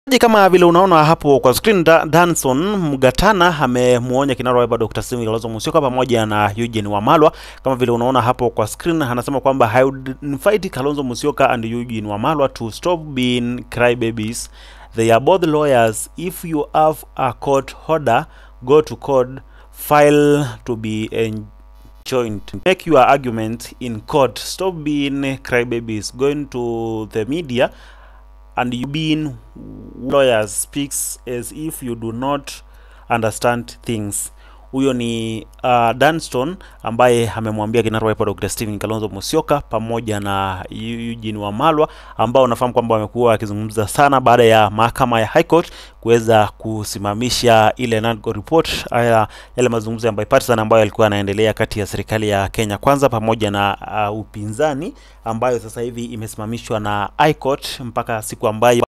Kama vile unaona hapo kwa screen, Da- Danson Mgatana amemwonya kinara wa Wiper Dr. Stephen Kalonzo Musyoka pamoja na Eugene Wamalwa. Kama vile unaona hapo kwa screen, anasema kwamba I would invite Kalonzo Musyoka and Eugene Wamalwa to stop being crybabies. They are both lawyers. If you have a court order, go to court, file to be enjoined. Make your argument in court. Stop being crybabies. Going to the media and you being lawyers speaks as if you do not understand things huyo ni uh, Danston ambaye amemwambia kinara wa Wiper Dr. Stephen Kalonzo Musyoka pamoja na Eugene Wamalwa ambao unafahamu kwamba wamekuwa wakizungumza sana baada ya mahakama ya High Court kuweza kusimamisha ile NADCO report haya yale mazungumzo ya bipartisan ambayo yalikuwa yanaendelea kati ya serikali ya Kenya Kwanza pamoja na uh, upinzani ambayo sasa hivi imesimamishwa na High Court mpaka siku ambayo